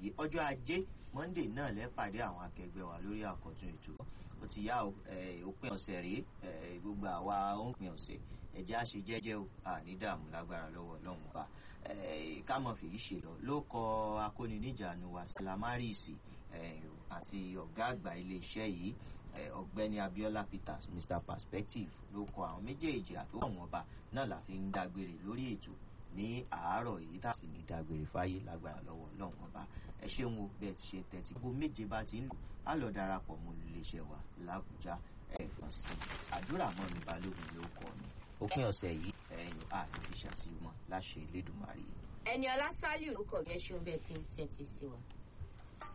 yìí ọjọ́ ajé monday náà lẹ́pàdé àwọn akẹgbẹ́ wa lórí àkọ́tún ètò ó ti yá òpin ọ̀sẹ̀ rèé gbogbo àwa òpin ọ̀sẹ̀ ẹ̀jẹ̀ á ṣe jẹ́jẹ́ o àní dààmú lágbára lọ́wọ́ ọlọ́run ọba ká mọ̀ fèyí ṣe lọ ló kọ akóniníjànú wa salamarisi àti ọ̀gá àgbà iléeṣẹ́ yìí ọ̀gbẹ́ni abiola peters mr perspective ló kọ àwọn méjèèjì àtọwọ́ àwọn ọba náà la fi ń dágbére lórí ètò ní àárọ̀ yìí tá a sì ní dágbére fáyé lágbára lọ́wọ́ ọlọ́run ọba ẹ ṣeun o bẹ́ẹ̀ ti ṣe tẹ́tí gbogbo méje bá ti ń lò á lọ darapọ̀ mọ́ iléeṣẹ́ wa làbújá ẹ̀ẹ̀kan sí àdúrà mọ́ mi balógun ló kọ́ mi òpin ọ̀sẹ̀ yìí ẹ̀yìn àìfiṣàsí wọn láṣẹ ìlédùmarè. ẹni ọlá sálíù ló kọ̀ bí ẹ ṣeun bẹ́ẹ̀ ti ń tẹ́tí sí wa.